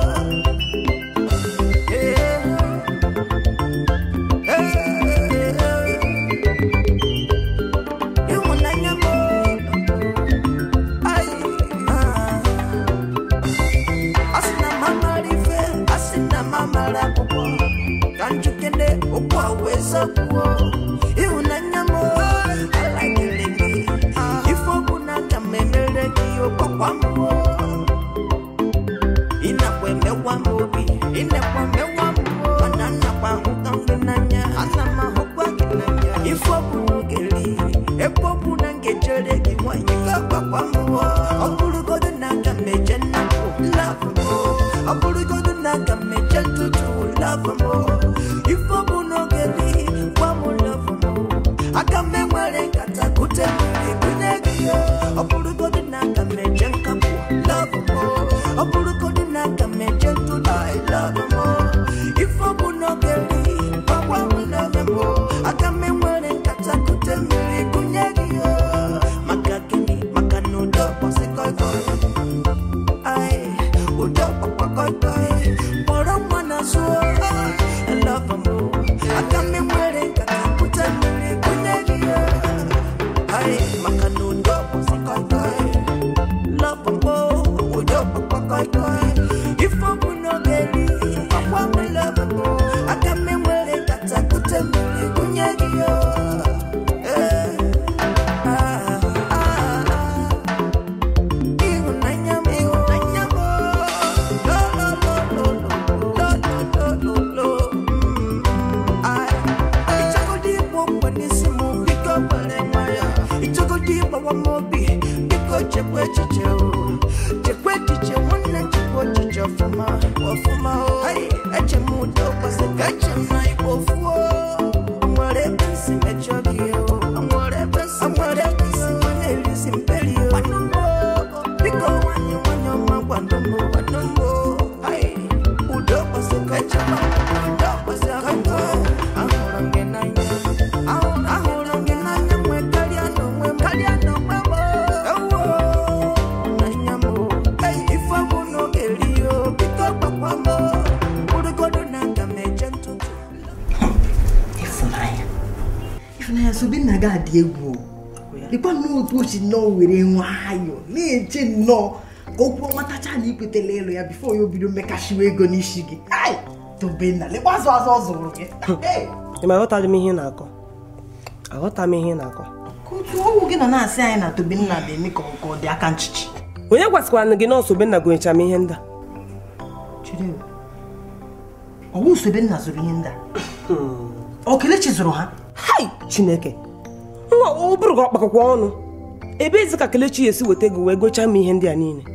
ịhụnanya m Ai, ah. asị na m amara ife asị na m amara akwụkwọ ka njikere okwu a wee zakwuo ịhụnanya m alagịrị gị ife ọbụ na ka m emere gị ụkọkwa m ịnakwa emekwa m obi ịnakwa mewa m mana nnakwa ahụka m gị n'anya ana m ahụkwa gị n'anya ife ọbụ n'oge ri ebe ọbụ na m ga-echere gị nwanyị ga-agbakwa m ọ bụrụgodo na aga m eje nnapụ love m ọ bụrụgodo na aga m eje ntụtụ love m ife ọbụ n'oge ri gwa m love m aka m enwere nkata kute mmiri kunye gị ya ọ bụrụgodo na aga m eje nkapụ love m ọ bụrụgodo na aga m eje ntụtụ I love m ife ọbụ n'oge ri gwa m love m aka m enwere nkata kute mmiri kunye gị ya maka gịnị maka na udo kpọsị koikoi Ai, udo kpọkwa koikoi kpọrọ nwa na zụọ love m aka m enwere nkata kute mmiri kunye gị ya Ai, maka na udo kpọsị koikoi love m udo kpọkwa koikoi ife ọ bụ n'oge ri ọkwa m love m aka m enwere nkata kute mmiri kunye gị ya Eh, ah, ah, ah. Ịhụnanya m, ịhụnanya m, lo, lo, lo, lo, lo, lo, lo, lo, lo, mm, ai. Ịchọgodu ịgba okwe n'isi m, biko were nwayọ. Ịchọgodu ịgbawa m obi, biko chekwa echiche o. Chekwa echiche nwanne, chekwa echiche ọfụma, ọfụma o. Ai, eche m udo kwesị ka eche m na igbo fuo. O nwere ebe m si mejọ gị o. O nwere ebe m si mejọ gị o. Na-erisi mperi o. Nwanne m o. Biko nwanyị nwanyị ọma gwado m gwado m o. Ai, udo kwesị ka eche m udo kwesị ka m ahụrụ m gị n'anya Ahụ- ahụrụ m gị n'anya nwe karịa n'onwe m karịa n'onwe m o. Ewo, n'anya m o. Ei, ife bụ n'oge ri o biko gbakwa m o. Bụrụgodu na aga m eje ntụtụ ịfụnanya ịfụnanya sobe nna gị adị egwu o dịkwa nnọọ otu o si nnọọ were nwayọọ na-eche nnọọ ka okwu ọmatacha na ikwetela ịlụ ya bifo ya obido mmekashiwa ego n'isi gị ai tobenna lekwa azụ azụ ọ zụrụ gị Hey! ị ma aghọtaghị m ihe ị na-akọ aghọta m ihe ị na-akọ ka otu ọnwụ gị nọ na-asị anyị na tobenna na-eme ka ọ ka ọ dị aka nchichi onye gwasịkwara gị nọọsụ obenna gonyechara m ihe ndị a Chidi o. ọwụ sobenna zụrụ ihe ndị a ọ kelechi zụrụ ha hai chineke nwa ọ bụrụ gị ọkpakọkwa ọnụ ebe ezi ka kelechi esi weta ego wee gochaa m ihe ndị a niile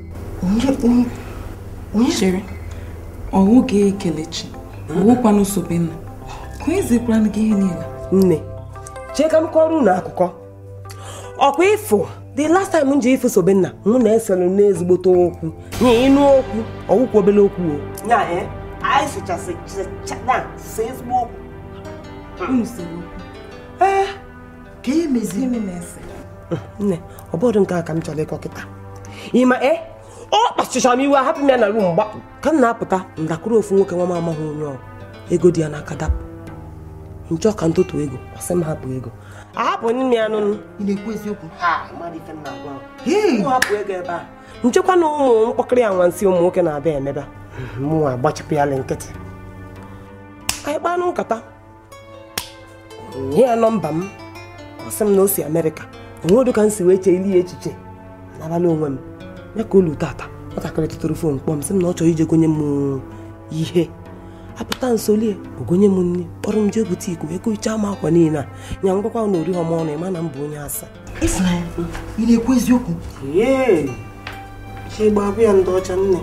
chere ọwụ gị kelechi ọwụkwanụ sobenna ka onye zikwara gị ihe niile nne chee ka m kọrọ unu akụkọ ọkwa ịfụ the last time m ji ife sobenna mụ na eselu n'ezigbote okwu nye ịnụ okwu ọwụkwa obele okwu o nya ee anyị sụchasị na sị ezigbo okwu unu sere okwu ee ka ihe mezi gịnị na-ese nne ọ bụrụ nke a ka m chọrọ ịkọ kịta ịma e ọ kpachichara m iwe hapụ m ya na ru mgba ka m na-apụta ndakwuru ofu nwoke nwa m amaghị onye ọ ego dị ya n'aka dapụ nchọ ka ntụtụ ego ọsị m hapụ ego ahapụ nne ya nụnụ ị na-ekwu eziokwu ha mmadụ ife m na-agwa m hapụ ego ebe a nchekwa na ụmụ mkpọkịrị ya nwansị ụmụ nwoke na-abịa emebe mụnwa agbachipụ ya nkịtị anyị kpanụ nkata nye ya nọmba m ọ sị m na o si amerịka onwedo ka m si wee chee ili ya echiche n'abalị onwe m ya ka olu tata nwatakịrị tụtụrụ fon kpọọ m sị m na ọ chọrọ ije gonye m ihe apụta nsolie ogonye m nri kpọrọ m jee butik wee kochaa m akwa niile a nya ngwakwa na ori họm ọnụ ịma na m bụ onye asa ịfụnanya ị na-ekwu eziokwu ee chi gbabụ ya ndị ọcha nne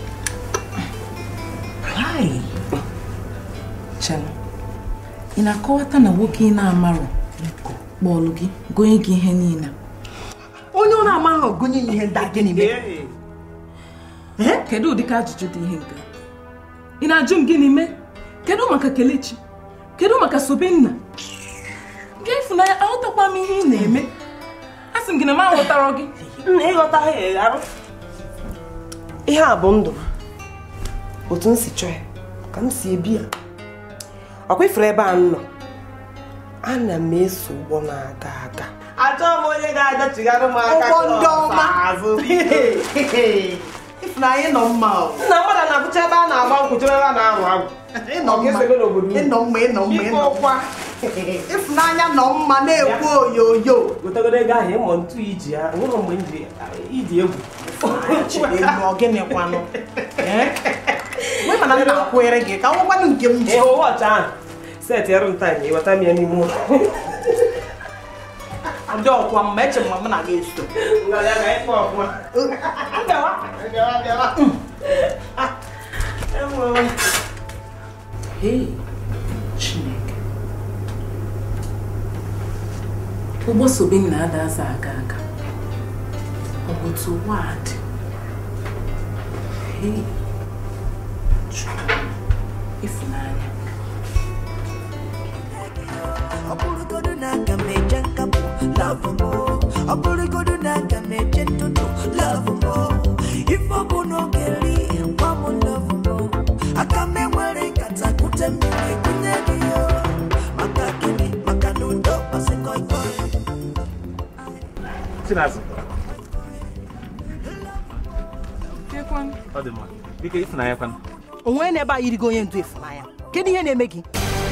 Hai. Chelụ, ị na-akọwata na nwoke ị na-amarọ kpọlụ gị gonye gị ihe niile onye ọ na-amaghị ogonye ya ihe ndị a gịnị mere kedu ụdịka ajụjụ dị ihe nke a? ị na-ajụ m gịnị mee kedu maka kelechi kedu maka sobenna gị ịfụnanya aghọtakwa m ihe ị na-eme a sị m gị na m aghọtara gị nna ịghọta ha egharụ ihe a bụ ndụ otu m si chọọ ya ka m si ebi ya ọkwa ifere ebe a m nọ ana m eso ụgbọ na-aga aga achọghị m onye ga-adọchigharị m aka ụgbọ ndị klọs ọma azụ ịfụnanya nọ mma o nna mmadụ na-abụcha ebe a na-agba nkwụ chebe ebe a na-arụ agwụ ịnọ mma ịnọ mma ịnọ mma ịnọ mma ịfụnanya nọ mma na-ekwu oyoyo gotegodo ego ahụ ịmụ ntu iji ya nwere mgbe m ji iji egwu gịnịkwanụ mgbe mana m na-akwụere gị ka nwekwanụ nke m ji ịhụ wọchị ahụ set eru m taim ịghọta m ya n'ime ụlọ ndị ọkwa mma eche m ma m na gị eso Hey, Chineke ụgbọ sobenna ada aza aga aga ọ bụ otu ụwa a dị Hey, Chukwu, ịfụnanya ọ bụrụgodu na aga m eje nkapụ love mo ọ bụrụgodu na aga m eje ntụtụ love mo ife ọ bụ n'oge ri gwa m love mo aka m enwere nkata kute mmiri kunye gị yo maka gịnị maka na udo kpasị koi koi Chinazụ. Ọ dị mma. Biko ịfụnanya kwanụ. onwe na ebe a yirigo onye ndu ịfụnanya kedu ihe na-eme gị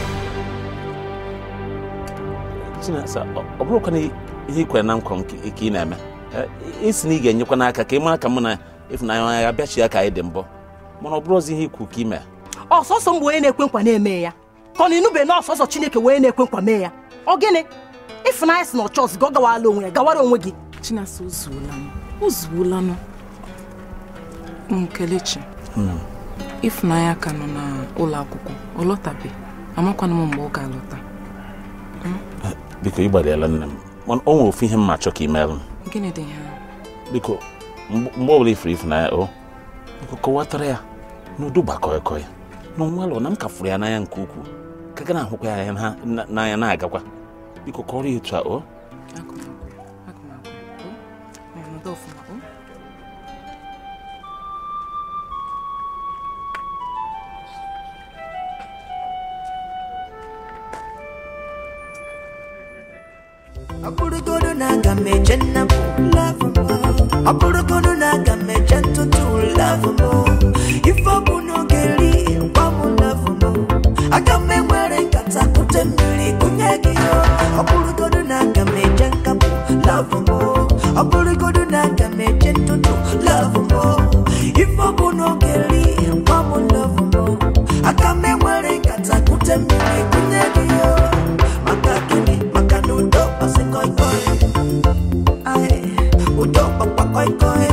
Chinasa, ọ bụrụkwa na ihe ikwere na nkwa nke ị na-eme Eh, isi na ị ga-enyekwa n'aka ka ị mara ka mụ na ịfụnanya ya bịachi ya ka anyị dị mbọ mana ọ bụrụzi ihe ikwu ka ime ọsọsọ m bụ onye na-ekwe nkwa na-eme ya ka ọ na inube na ọsọsọ chineke wee na-ekwe nkwa mee ya ọ gịnị ịfụnanya si na ọchọs gị ọ gawala onwe ya gawara onwe gị Chinasa ozuola m ozuola nụ Mm, Kelechi ịfụnanya ka nọ n'ụlọ akwụkwọ ọ lọtabe amakwana m mgbe ọ ga-alọta biko ị gbariela nne m mana o nwere ofu ihe m ma achọ ka ị merụ m gịnị dị ha biko mgbe mgbe ọbụla ifuru ịfụnanya o biko kọwatara ya n'udo gbakọrịkọ ya na onwelụ na m ka fụrụ ya n'anya nke ukwuu ka ga na-ahụkwa ya na- na- n'anya na-agakwa biko kọrọ ya etu a o ọnọdụ ọfụma o ọ bụrụgodu na aga m eje nnapụ love mo ọ bụrụgodu na aga m eje ntụtụ love mo ife ọ bụ n'oge ri gwa m love mo aga m enwere nkata kute mmiri kunye gị yo ọ bụrụgodu na aga m eje nkapụ love mo ọ bụrụgodu na aga m eje ntụtụ love mo ife ọ bụ n'oge ri gwa m love mo aga m enwere nkata kute mmiri kunye gị yo maka gịnị maka na udo kpasị koi koi Ai, udo kpakpa koi koi